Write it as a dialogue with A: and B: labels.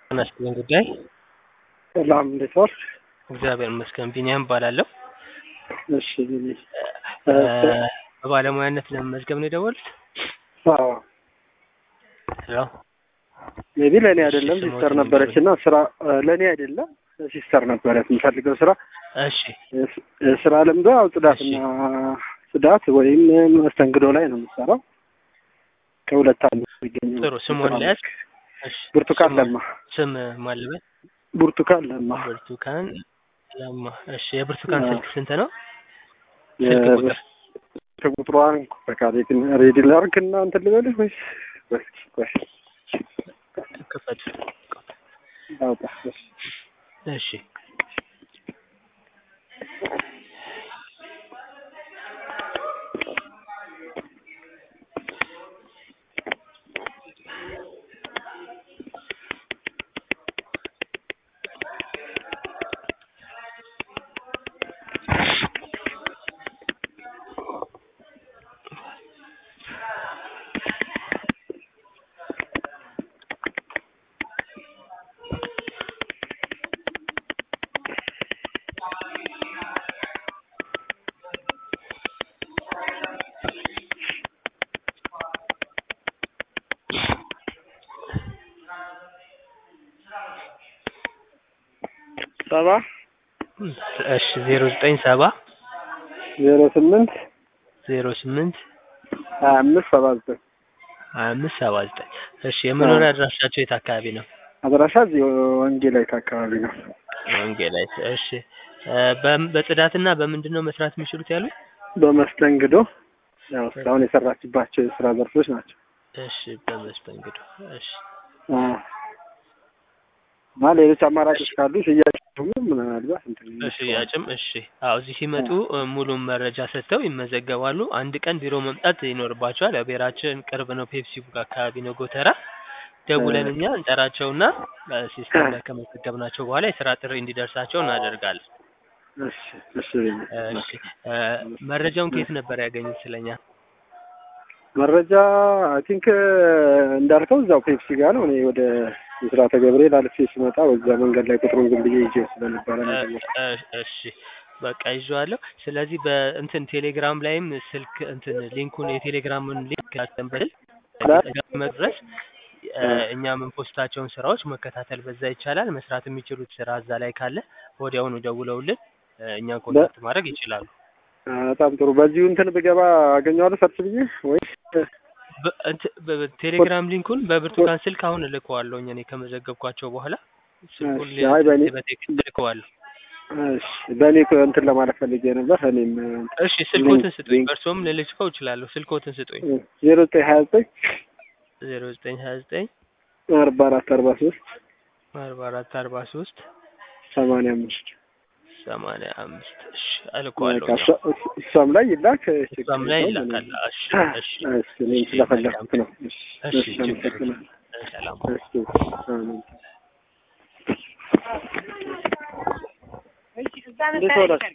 A: ተነስተን ጉዳይ
B: ሰላም እንዴት ዋልክ?
A: እግዚአብሔር ይመስገን። ቢኒያም እባላለሁ።
B: እሺ
A: በባለሙያነት ለመመዝገብ ነው የደወሉት?
B: አዎ
A: ሄሎ
B: ሜቢ ለእኔ አይደለም
A: ስሞት
B: ሲስተር ነበረች እና ስራ ለእኔ አይደለም ሲስተር ነበረት የምፈልገው ስራ
A: እሺ
B: ስራ ልምዶ ያው ጽዳትና ጽዳት ወይም መስተንግዶ ላይ ነው የምሰራው። ከሁለት አንዱ የሚገኝ
A: ጥሩ ስሙን ለያዝ። እሺ
B: ብርቱካን
A: ስሙ-
B: ለማ
A: ስም ማልበል
B: ብርቱካን ለማ
A: ብርቱካን ለማ። እሺ የብርቱካን
B: አዎ።
A: ስልክ ስንት ነው? ስልክ ቁጥር
B: ቁጥሯን በቃ ሬዲ ላርግ እና እንትን ልበልህ ወይስ ወይስ ቆይ
A: ክፈት።
B: አውጣ እሺ።
A: እሺ
B: ሰባ
A: እሺ ዜሮ ዘጠኝ ሰባ
B: ዜሮ ስምንት
A: ዜሮ ስምንት
B: ሀያ አምስት ሰባ ዘጠኝ
A: ሀያ አምስት ሰባ ዘጠኝ እሺ የመኖሪያ አድራሻቸው የት አካባቢ ነው?
B: አድራሻ እዚህ ወንጌላይት አካባቢ ነው።
A: ወንጌላይት። እሺ እ በም- በጽዳትና በምንድን ነው መስራት የሚችሉት ያሉ?
B: በመስተንግዶ ያው እስካሁን የሰራችባቸው የስራ ዘርፎች ናቸው።
A: እሺ በመስተንግዶ። እሺ
B: አዎ። እና ሌሎች አማራጮች ካሉ ሽያጭ ደግሞ ምናልባት እንትን
A: በሽያጭም እሺ። አዎ እዚህ ሲመጡ እ ሙሉን መረጃ ሰጥተው ይመዘገባሉ። አንድ ቀን ቢሮ መምጣት ይኖርባቸዋል። ያው ቢራችን ቅርብ ነው፣ ፔፕሲ ቡክ አካባቢ ነው ጎተራ። ደውለን እኛ እንጠራቸውና ሲስተም ላይ ከመዘገብናቸው በኋላ የስራ ጥሪ እንዲደርሳቸው እናደርጋለን።
B: እሺ እሺ
A: እሺ እ መረጃውን ከየት ነበር ያገኙት ስለኛ?
B: መረጃ አይ ቲንክ እንዳልከው እዛው ፔፕሲ ጋር ነው። እኔ ወደ ምስራተ ገብርኤል አልፌ ስመጣ በዛ መንገድ ላይ ቁጥሩን ዝም ብዬ ይዤ ስለነበረ ነው የደወልኩት።
A: እ- እሺ በቃ ይዤዋለሁ። ስለዚህ በእንትን ቴሌግራም ላይም ስልክ እንትን ሊንኩን የቴሌግራምን ሊንክ ያስተንበል መድረስ እ እኛ የምንፖስታቸውን ስራዎች መከታተል በዛ ይቻላል። መስራት የሚችሉት ስራ እዛ ላይ ካለ ወዲያውኑ ደውለውልን እ እኛን ኮንታክት ማድረግ ይችላሉ።
B: አ፣ በጣም ጥሩ። በዚሁ እንትን ብገባ አገኘዋለሁ ሰርች ብዬ ወይስ
A: በ- እንት- በ- ቴሌግራም ሊንኩን በብርቱካን ስልክ አሁን እልከዋለሁ እኔ ከመዘገብኳቸው በኋላ ስልኩን
B: እሺ፣ አይ በእኔ-
A: በቴክስት እልከዋለሁ።
B: እሺ፣ በእኔ እኮ እንትን ለማለት ፈልጌ ነበር። እኔም
A: እሺ ስልኮትን
B: ሊንክ-
A: ስጡኝ፣
B: ሊንክ-
A: በእርስዎም ልልከው እችላለሁ። ስልኮትን ስጡኝ።
B: ዜሮ ዘጠኝ ሀያ ዘጠኝ
A: ዜሮ ዘጠኝ ሀያ ዘጠኝ
B: አርባ አራት አርባ ሶስት
A: አርባ አራት አርባ ሶስት
B: ሰማንያ አምስት
A: ሰማንያ አምስት እሺ እልከዋለሁ።
B: በቃ እሷ- እሷም ላይ ይላክ። ችግር
A: እሷም ላይ
B: የለውም።
A: ይላካል። እሺ እሺ
B: እሺ፣ እኔም ስለፈለኩት ነው። እሺ፣
A: እሺ
B: እሺ፣
A: ችግር የለም።
B: አመሰግናለሁ።
A: ሰላም
B: እሺ፣ አሜን። እንዴት ዋላችሁ?